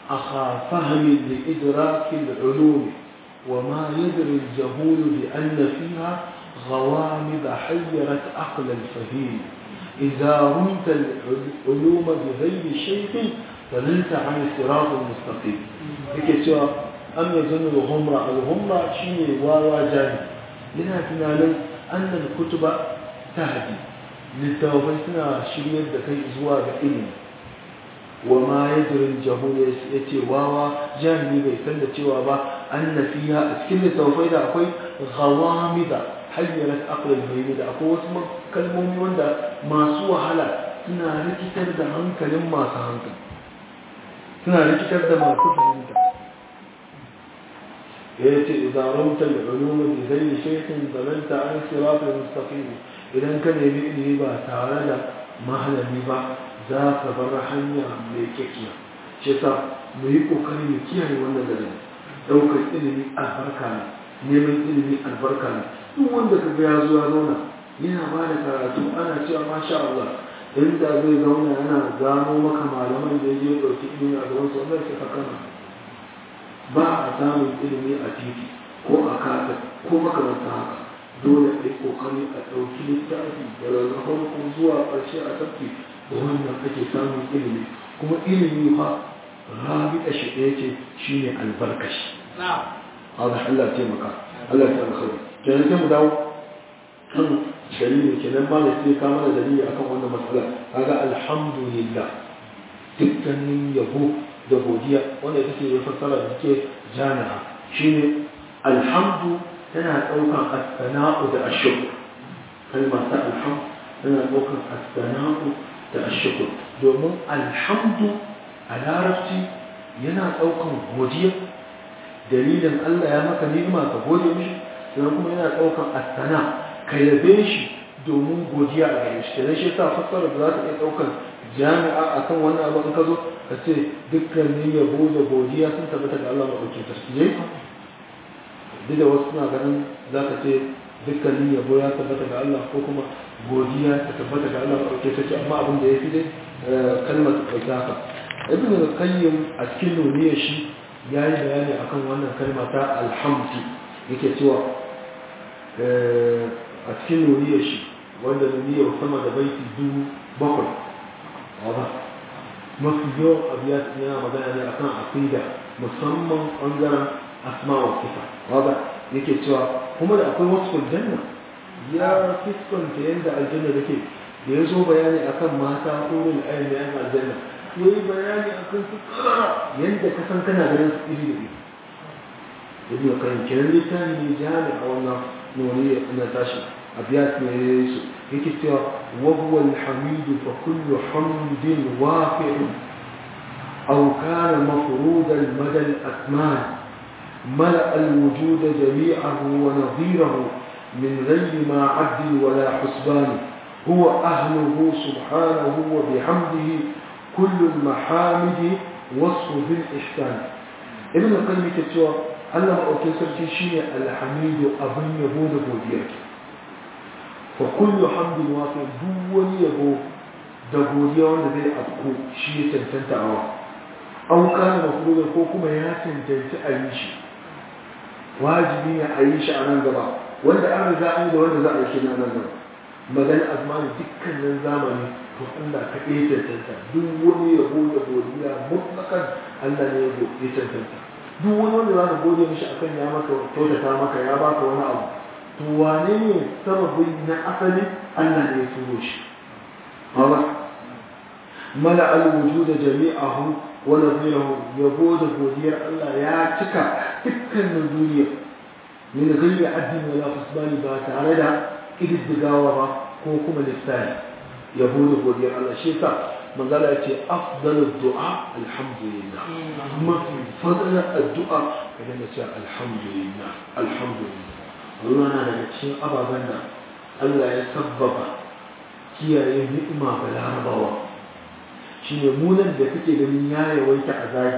أخا فهم لإدراك العلوم وما يدري الجهول بأن فيها غوامض حيرت عقل الفهيم إذا رمت العلوم بغير شيء فنلت عن الصراط المستقيم ذلك سوى أم يظن الغمرة الغمرة شيء واوا جاني لنا تنالي أن الكتب تهدي للتوفيتنا شريط دكي إزواج إلم وما يدري الجهول يتي واوا جاني بيسند تيوابا أن فيها أسكن التوفيت أقوي غوامض hayyarat aqlal bayni da akwai wasu kalmomi wanda masu wahala suna rikitar da hankalin masu hankali suna rikitar da masu fahimta ya ce idan ramta da ulumi bi zai shaykin zalanta an siratal mustaqim idan ka nemi ilimi ba tare da mahalami ba za ka bar hanya mai kyakkya shi yasa mu yi kokari mu kiyaye wannan garin daukar ilimi albarka ne neman ilimi albarka ne duk wanda ka ga ya zo ya zauna yana ba da karatu ana cewa masha Allah inda zai zauna yana gano maka malaman da ya je ɗauki ilimi a gaban su wanda sai ka kana ba a samun ilimi a titi ko a kasa ko makaranta haka dole a yi kokari a ɗauki littafi daga farko zuwa ƙarshe a tafki da wannan ake samun ilimi kuma ilimi fa rabi da shi ɗaya ce shine albarkashi. Allah Allah taimaka Allah ya alkhairi kenan sai mu dawo kan dalili kenan ba da sai ka mana dalili akan wannan matsala kaga alhamdulillah dukkanin yabo da godiya wanda take ya fassara da take jami'a shine alhamdu tana daukan as-sana'u da ash-shukr kalma ta alhamdu tana daukan as-sana'u da ash-shukr domin alhamdu a larabci yana daukan godiya dalilin Allah ya maka ni'ima ka gode mishi sannan kuma yana ɗaukar asana ka yabe shi domin godiya a gare shi kenan shi yasa fassara da za ta iya ɗaukar jami'a akan wannan abu in ka zo ka ce dukkanin yabo da godiya sun tabbata ga Allah maɗauki tasbiyai duk da wasu suna ganin za ka ce dukkanin yabo ya tabbata ga Allah ko kuma godiya ta tabbata ga Allah maɗauki tasbiyai amma abin da ya fi dai kalmar ta ɗauki haka ibn al-qayyim a cikin nuniyar shi ya yi bayani akan wannan kalma ta alhamdu yake cewa a cikin nuniyar shi wanda nuniyar sama da baiti dubu bakwai wadda mafi yawan abu ya yana magana ne akan aqida musamman ɓangaren asma wa sifa wadda yake cewa kuma da akwai wasu janna ya fuskanta yadda aljanna take da ya zo bayani akan mata wurin ayin yan aljanna ya yi bayani akan su yadda ka san kana ganin su iri da iri ibn qayyim kenan littafi ne jami a wannan nuni na tashi abiyat ne su yake cewa wa huwa alhamid fa kullu hamdin waqi'un aw kana mafrud al-mada al-atman ملأ الوجود جميعه ونظيره من غير ما عد ولا حسبان هو أهله سبحانه وبحمده كل المحامد وصف بالإحسان ابن القيم كتوى Allah maɗaukin sarki shi ne alhamidu abin yabo da godiya fa kullu hamdin wato duk wani yabo da godiya wanda zai afko shi ya cancanta awa an kana mafruda ko kuma ya cancanci a yi shi wajibi ne a yi shi a nan gaba wanda an riga an yi da wanda za a yi shi na nan gaba magana azmani dukkanin zamani to Allah ka iya cancanta duk wani yabo da godiya mutlakan Allah ne ya cancanta duk wani wanda za ka gode mishi akan ya maka kyautata maka ya baka wani abu to wane ne sababin na asali Allah ne ya turo shi hawa mala al-wujud jami'ahu wa nadhirahu yabo da godiyar Allah ya cika dukkanin duniya min ghairi addin wala husbani ba tare da kididdigawa ba ko kuma lissafi yabo da godiyar Allah shi yasa manzala ya ce afdalu du'a alhamdulillah mafi fadalar addu'a ka dinga cewa alhamdulillah alhamdulillah Allah na daga cikin ababen da Allah ya sabbaba kiyaye ni'ima ga larabawa shi ne munan da kake ganin ya yawaita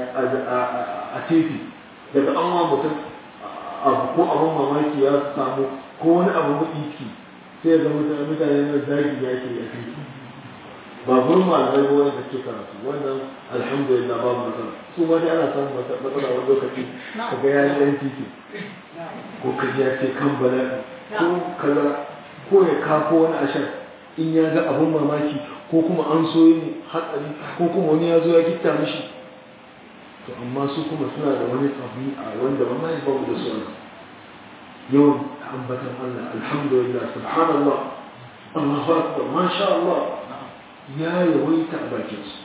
a tefi daga an wa mutum abu ko abin mamaki ya samu ko wani abu maɗiki sai ga mutane na zagi ya ke a tefi ba gurin malamai ba wanda ke karatu wannan alhamdulillah babu matsala su ma dai ana samun matsala wani lokaci ka ga yayi ɗan titi ko ka ji ya ce kan bala'i ko kaza ko ya kafo wani ashar in ya ga abun mamaki ko kuma an so yin hatsari ko kuma wani ya zo ya gitta mishi to amma su kuma suna da wani ɗabi'a wanda ba mai babu da su yawan ambatan Allah alhamdulillah subhanallah Allahu akbar masha Allah ya yawaita a bakin su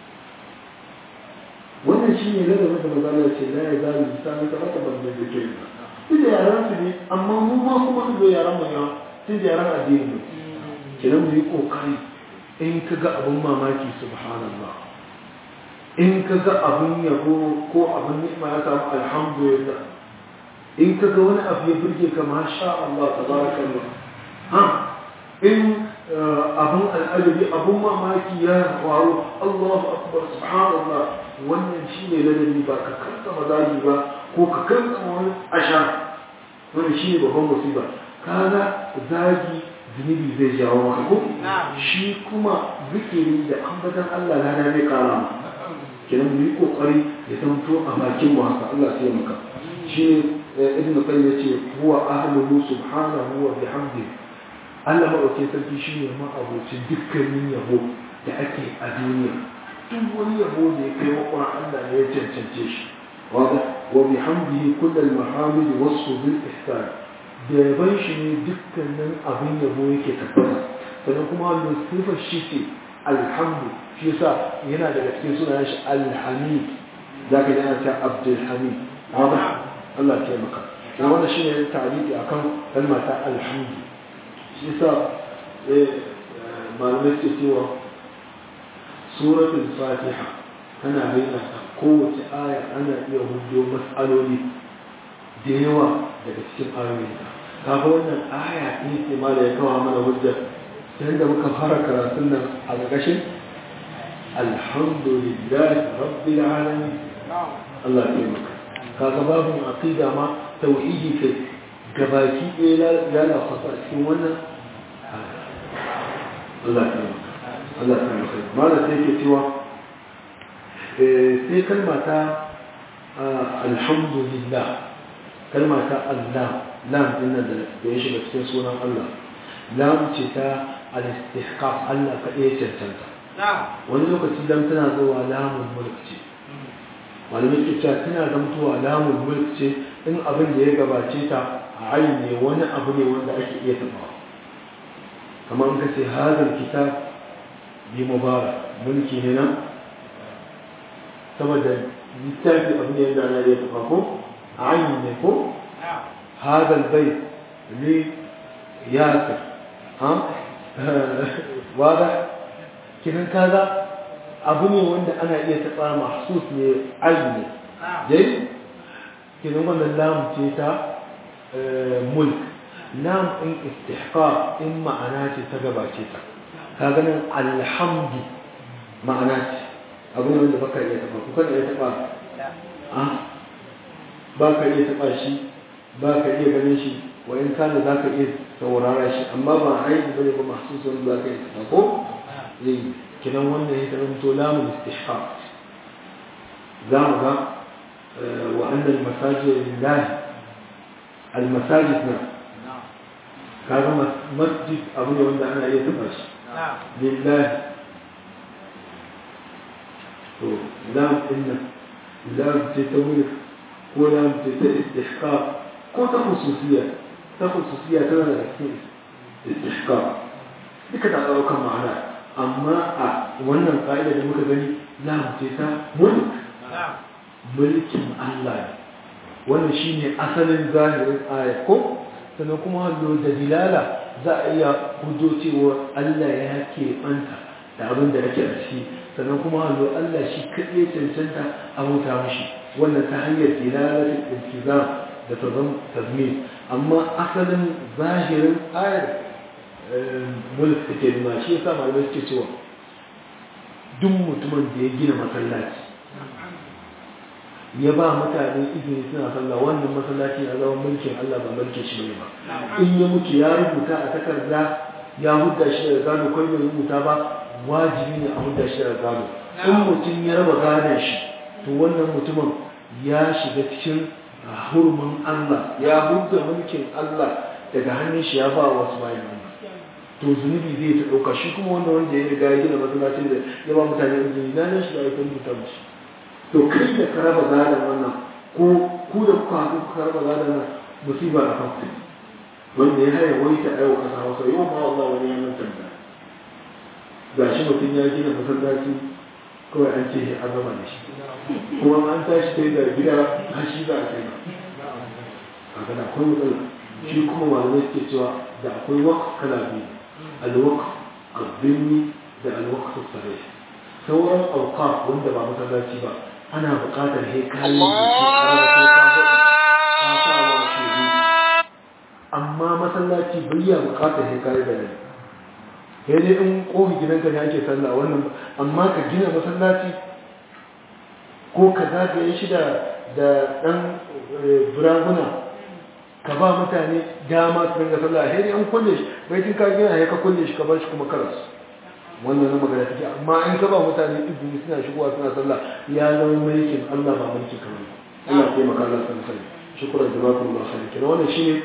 wannan shine ladabin da magana ce la ya zalu lisanu ka haka ban da yake ba duk da yaran su ne amma mu ma kuma su da yaran mu ya tun da yaran addini ne kenan mu yi kokari in ka ga abun mamaki subhanallah in ka ga abun yabo ko abun ni'ima ya samu alhamdulillah in ka ga wani abu ya burge ka masha Allah tabarakallah ha in abun al'ajabi abun mamaki ya faru Allahu akbar subhanallah wannan shine ladabi ba ka kanta mazaji ba ko ka kanta wani asha wannan shine babban musiba kaga zagi zunubi zai jawo maka ko shi kuma zikiri da ambatan Allah na zai kara ma kenan mu yi kokari ya zanto a bakin mu haka Allah sai maka shi ibn qayyim yace huwa ahluhu subhanahu wa bihamdihi Allah maɗauke sarki shi ne ma'abocin dukkanin yabo da ake a duniya duk wani yabo da ya kai makon Allah ne ya cancance shi wanda wa bi hamdihi kullal mahamidi wasu bil ihsan da yaban shi ne dukkanin abin yabo yake tabbata sannan kuma wanda sifar shi ce alhamdu shi yasa yana daga cikin sunayen shi alhamid zaka ji ana cewa abdul hamid wanda Allah ya taimaka wannan shine ta'arifi akan kalmar ta alhamdu shi sa malamai ke cewa suratul fatiha tana bayyana kowace aya ana iya hudo matsaloli da yawa daga cikin ayoyi kaga wannan aya ne ce ma da ya kawo mana hujja yadda muka fara karatun nan a ƙarƙashin alhamdulillahi rabbil alamin Allah ya taimaka kaga babu aqida ma tauhidi kai gabaki ɗaya lalata a cikin wannan Allah ta maka Allah ta maka mala sai ke cewa sai kalma ta alhamdulillah kalma ta Allah lam din da ya shiga cikin sunan Allah lam ce ta al-istihqaq Allah ka iya cancanta wani lokaci lam tana zuwa lamun mulk ce malamai ke cewa tana zamtowa lamun mulk ce in abin da ya gabace ta a ne wani abu ne wanda ake iya taɓa kamar ka ce hazar kitab bi mubarak mulki ne nan saboda littafi abu ne yadda ana iya taɓa ko a ne ko hazar bai ne yasa ha wada kiran kaza abu ne wanda ana iya taɓa mahsus ne ayi ne dai kiran wannan lamu ce ta mulk lam in istihqaq in ma'ana ce ta gabace ta ka ganin alhamdu ma'ana ce abu ne wanda baka iya taba kuka iya taba a ba ka iya taba shi ba ka iya ganin shi wa in kana za ka iya saurara shi amma ba aiki bane ba masu son za ka iya taba ko zai kidan wannan ya zama to lamun istihqaq za mu ga wa annal masajid lillahi المساجد نعم هذا مسجد أبو يوند أنا يتبش لله لام إن لام تتملك ولام تستحقاق كو تخصصية تخصصية كما استحقاق duka ta ɗaukar ma'ana amma a wannan ƙa'ida da muka gani lam ce ta mulk mulkin Allah ne wannan shine asalin zahirin aya ko sannan kuma hallo da dilala za a iya hudo cewa Allah ya ke ɓanta da abin da ake a ciki sannan kuma hallo Allah shi kaɗai cancanta a huta mashi wannan ta hanyar dilalatin iltizam da tazam tazmin amma asalin zahirin ayar mulk take nuna shi yasa malamai suke cewa duk mutumin da ya gina masallaci ya ba mutane izini suna sallah wannan masallaci a zaman mulkin Allah ba mulkin shi ne ba in ya mutu ya rubuta a takarda ya hudda shi daga gano kai bai rubuta ba wajibi ne a hudda shi a gado in mutum ya raba gadon shi to wannan mutumin ya shiga cikin hurumin Allah ya hudda mulkin Allah daga hannun shi ya ba wasu bayan Allah to zunubi zai ta ɗauka shi kuma wanda wanda ya riga ya gina masallacin da ya ba mutane izini na nan shi da aikin rubuta musu to kai da ka raba gadon wannan ko ku da kuka haɗu kuka raba gadon nan musiba a kan wanda ya haya wai ta aiwa ƙasa hausa yau ma Allah wani yanar tambaya ga shi mutum ya gina masallaci kawai an ce an gama da shi kuma an tashi sai da gida har shi za a kai ba a gana akwai matsala shi kuma malamai suke cewa da akwai waka kala biyu alwaka azzini da alwaka sassare sauran auka wanda ba masallaci ba ana buƙatar he kayan da ke karatu ka faɗi ka sa wa shehu amma masallaci bai ya buƙatar he kayan da ne sai dai in kofi gidanka ne ake sallah wannan amma ka gina masallaci ko ka zagaye shi da ɗan buraguna ka ba mutane dama su dinga sallah sai dai an kulle shi bai tun ka gina ya ka kulle shi ka bar shi kuma karas wannan na magana take amma in ka ba mutane izini suna shigowa suna sallah ya zama mulkin Allah ba mulkin kamar Allah ya taimaka Allah san sai shukran jazakumullahu khairan kenan wannan shine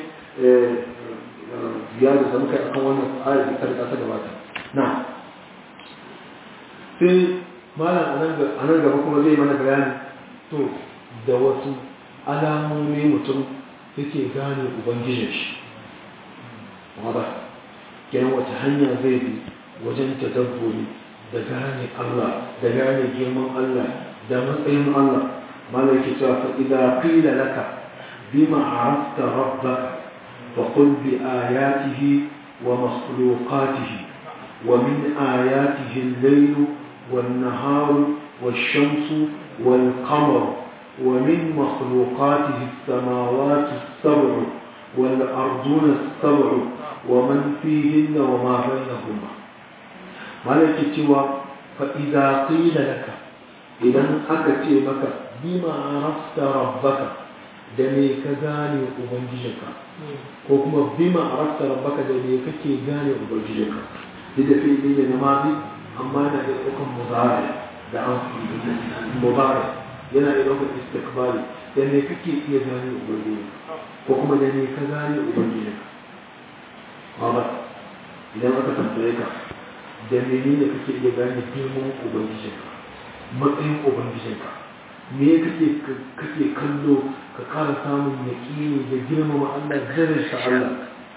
ziyara da muka yi akan wannan ayar da ta ta gabata na sai malam a nan gaba kuma zai mana bayani to da wasu alamomi mutum yake gane ubangijin shi wadda kenan wata hanya zai bi wajen tadabburi da gane Allah da gane girman Allah da matsayin Allah malam yake cewa fa idza qila laka bima arafta rabbaka فقل بآياته ومخلوقاته ومن آياته الليل والنهار والشمس والقمر ومن مخلوقاته السماوات السبع والأرضون السبع ومن فيهن وما بينهما ملك سوى فإذا قيل لك إذا أكتي بك بما عرفت ربك da me ka gane ubangijinka ko kuma bima arafta rabbaka da me kake gane ubangijinka duk da fi'ili ne na mazi amma yana da ɗaukan muzari da an muzari yana da ɗaukan istiqbali da me kake iya gane ubangijinka ko kuma da me ka gane ubangijinka ba idan aka tambaye ka da menene kake iya gane girman ubangijinka matsayin ubangijinka me kake kake kallo ka kara samun yaƙini da girmama Allah daraja Allah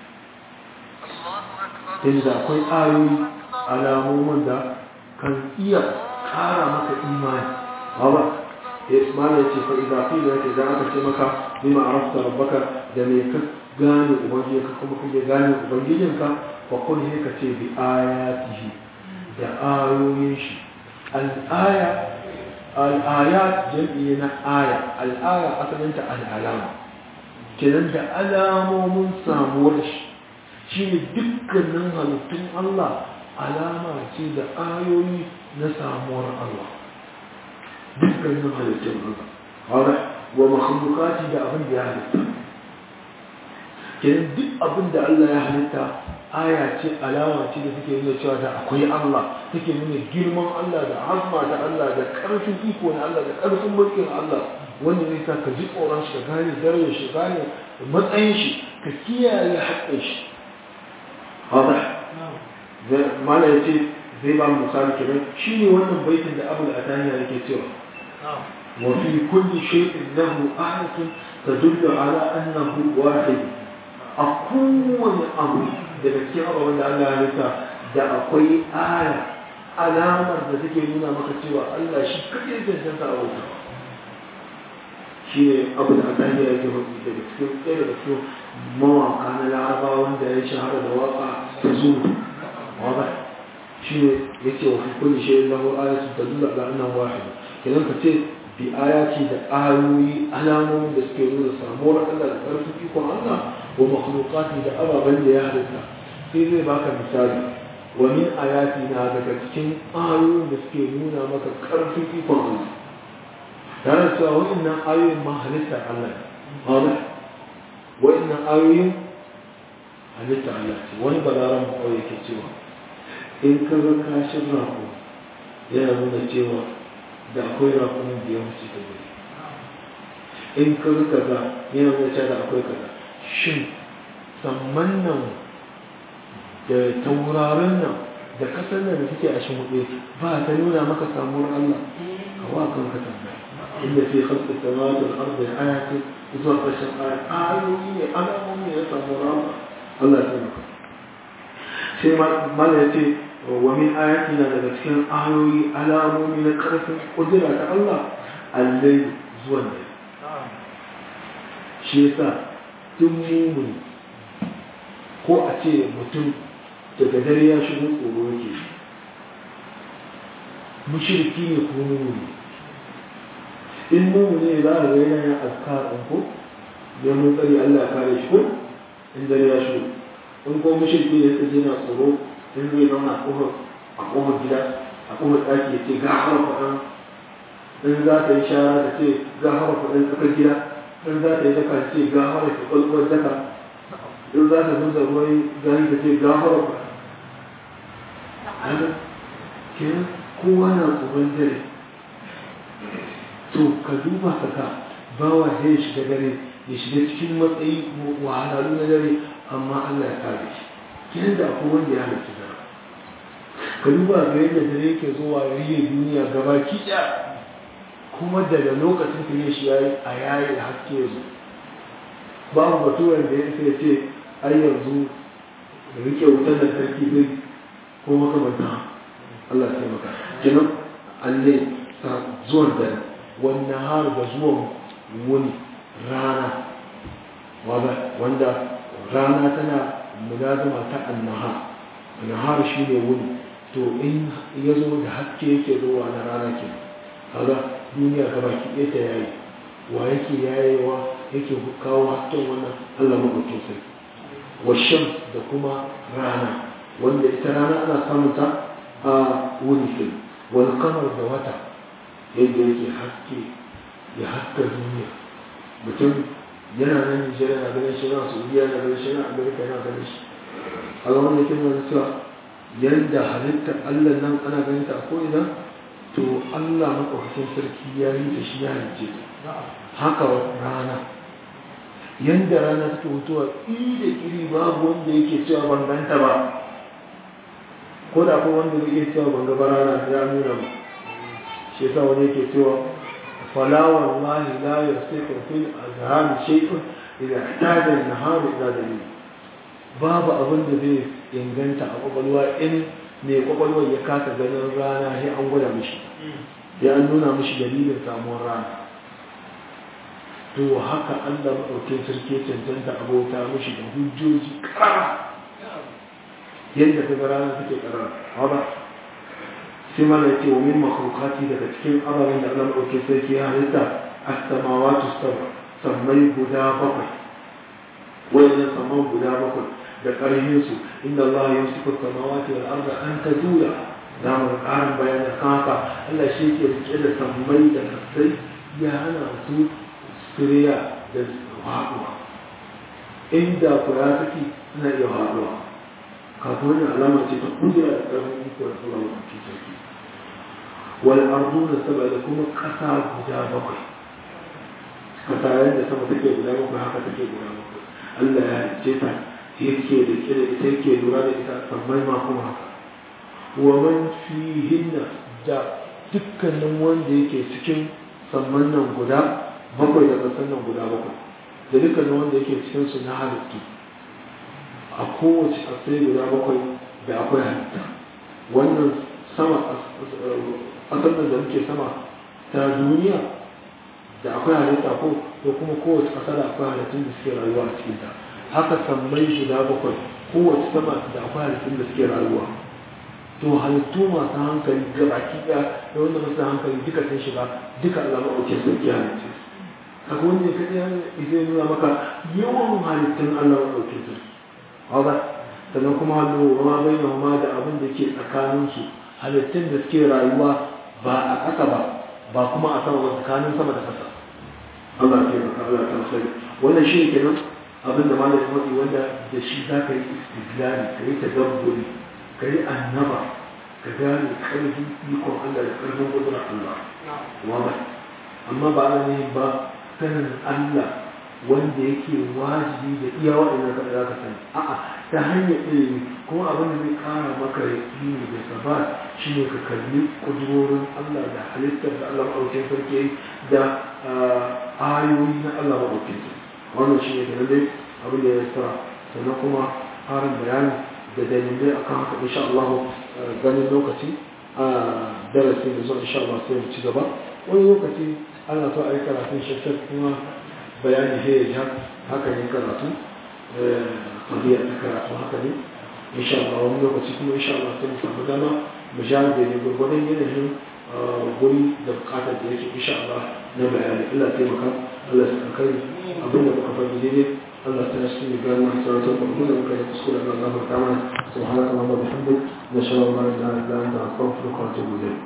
inda akwai ayoyi alamomin da kan iya kara maka imani ba ya ismaila ya ce fa idza qila laka idan aka ce maka bima arafta rabbaka da me ka gane ubangijinka kuma kake gane ubangijinka fa kun ne ka ce bi ayatihi da ayoyin shi al-aya al'ayat jam'i na aya al'aya asalinta al'alama kenan da alamomin samuwar shi shi ne dukkanin halittun Allah alama ce da ayoyi na samuwar Allah dukkanin halittun Allah wadda wa makhlukati da abin da ya halitta kenan duk abin da Allah ya halitta aya ce alama ce da take nuna cewa da akwai Allah take nuna girman Allah da azma ta Allah da karfin iko na Allah da karfin mulkin Allah wanda zai sa ka ji tsoron shi ka gane darajar shi gane matsayin shi ka kiyaye haƙƙin shi hada mala yace zai ba mu misali kenan shine wannan baitin da Abu al-Ataniya yake cewa wa fi kulli shay'in lahu ayatun tadullu ala annahu wahid a kowane abu daga cikin abubuwan da Allah ya rika da akwai aya alamar da take nuna maka cewa Allah shi kaɗai cancanta a wuta shi ne abu da aka yi yake hudu daga cikin ɗaya daga cikin mawaka na laraba wanda ya shahara da waka ta zuwa waka shi ne ya ce wa kulli shi lahu ayatu tadullu ala annahu wahid idan ka ce bi ayati da ayoyi alamomin da suke nuna samuwar Allah da ƙarfin ikon Allah wa makhluqati da ababen da ya halitta sai zai baka misali wa min ayati na daga cikin ayoyin da suke nuna maka ƙarfin ikon Allah tare cewa wa'annan ayoyin ma halitta Allah ne wa'annan ayoyin halitta Allah ce wani balaran ma'au yake cewa in ka ga kashin rago yana nuna cewa da akwai rakunan da ya wuce ta gari in ka ga kaza yana nuna cewa da akwai kaza shin samman nan da tauraron nan da kasar nan da suke a shi hudu ba ta nuna maka samuwar Allah ka wa kan ka tambaya inda fi khalqi samawati wal ardi ayatin zuwa ƙarshen ayat ayoyi ne alamomi ne na samuwar Allah Allah ya taimaka sai mala ya ce wa min ayatina daga cikin ayoyi alamomi na ƙarfin ƙudura ta Allah allai zuwan da shi yasa tun mumuni ko a ce mutum daga dare ya shigo tsoro yake mushriki ne ko mumuni in mumuni ne za a ga yana yin azkar ɗin ko neman tsari Allah ya kare shi ko in dare ya shigo in ko mushriki ne sai yana tsoro in zai zauna a kofar a kofar gida a kofar ɗaki ya ce ga hawa faɗan in za ta yi shara ta ce ga hawa faɗan tsakar gida in za ta yi daka ta ce ga hawa ta kwalkwar daka in za ta zuza ruwan gani ta ce ga hawa faɗan kenan kowa na tsoron dare to ka duba ka ga bawa ya shiga dare ya shiga cikin matsayi wahalalu na dare amma Allah ya kare shi kenan da akwai wanda ya halarci dare ka duba ga yadda dare yake zuwa ya riye duniya gaba kiɗa kuma daga lokacin da ya shi yayi a yayi haske yanzu babu baturan da ya sai ce ai yanzu rike wutar da sarki zai ko makamanta Allah ya taimaka kenan Allah ta zuwan dare wannan har da zuwan wani rana wanda rana tana mulazama ta annaha annahar shi ne wuni to in ya zo da haske yake zuwa na rana ke kaga duniya gaba ki ɗaya ta yayi wa yake yayewa yake kawo hasken wannan Allah maɗaukin sai washan da kuma rana wanda ita rana ana samun ta a wuni ke wani kamar da wata yadda yake haske ya haska duniya mutum yana nan nijar yana ganin shi na saudiya yana ganin shi na amerika yana ganin shi a ga wanda yake nuna cewa yadda halittar allah nan ana ganin ta a ko'ina to allah makwakwakin sarki ya yi da shi ya halice haka rana yadda rana take mutuwa da iri babu wanda yake cewa ban ganta ba ko da akwai wanda zai iya cewa ban gaba rana ya nuna ba shi yasa wani yake cewa فلا والله لا يصيح في الأذهان شيء إذا احتاج النهار إلى دليل babu abin da zai inganta a kwakwalwa in mai kwakwalwa ya kasa ganin rana sai an gwada mishi ya an nuna mishi dalilin samuwar rana to haka allah maɗaukin sarki cancanta abota mishi da hujjoji ƙara yadda ta ga rana take ƙarar haɗa sai mana ce wa min makhlukati daga cikin ababen da Allah ɗauke sarki ya halitta as-samawati sab'a sammai guda bakwai wayannan samman guda bakwai da ƙarfin su inda Allah ya yusufu samawati wal arda an tazula za mu ƙarin bayanin haka Allah shi ke rike da sammai da kasai ya hana su siriya da haɗuwa inda kura take suna iya haɗuwa kafin wannan alama ce ta kudura da ƙarfin iko da Allah ɗauke sarki والأرضون السبع لكم قطع guda bakwai kasa yadda sama take guda bakwai haka take guda bakwai Allah ya ce ta yake da kira ita yake lura da ita sammai ma kuma haka wa man fihinna da dukkanin wanda yake cikin samman nan guda bakwai da kasan nan guda bakwai da dukkanin wanda yake cikin su na halittu a kowace asai guda bakwai da akwai halitta wannan sama ƙasar nan da muke sama ta duniya da akwai halitta ko ko kuma kowace ƙasa da akwai halittun da suke rayuwa a cikin ta haka sammai guda bakwai kowace sama da akwai halittun da suke rayuwa to halittu masu hankali ga baki ɗaya da wanda masu hankali duka sun shiga duka Allah maɗauke sarki halittu kaga wanda ya kaɗai zai nuna maka yawan halittun Allah maɗauke sarki haka sannan kuma hannu ma bai ma da abin da ke tsakaninsu halittun da suke rayuwa ba a ƙasa ba ba kuma a sama ba tsakanin sama da ƙasa Allah ke maka Allah ta sai wannan shi ne kenan abin da malamin wadi wanda da shi za ka yi istidlali ka yi tadabburi ka yi annaba ka gane ƙarfin ikon Allah da ƙarfin ƙudurar Allah wanda amma ba ana ne ba sanin Allah wanda yake wajibi da iya waɗannan kaɗa za ka sani a'a ta hanyar ilimi kuma abin da zai ƙara maka yaƙini da sabat shi ne ka kalli ƙudurorin Allah da halittar da Allah maɗaukin sarki da ayoyi na Allah maɗaukin sarki wannan shi ne da dai abin da ya sa sannan kuma harin bayani da dalilai akan haka insha Allah ganin lokaci a darasi da zuwa insha Allah sai mu ci gaba wani lokaci ana so a yi karatun shafshaf kuma bayani sai ya ja haka ne karatu tabiya ta karatu haka ne insha Allah wani lokaci kuma insha Allah sai mu samu dama mu ja da ne gurgurdan yanayin guri da bukatar da yake insha Allah na bayani Allah taimaka Allah ya kai abin da muka faɗi daidai Allah ta yasu ne gano sarautar kwamfuta da muka yi kuskure da Allah ta mana subhanaka Allahumma bihamdik nashhadu an la ilaha illa anta astaghfiruka wa atubu ilayk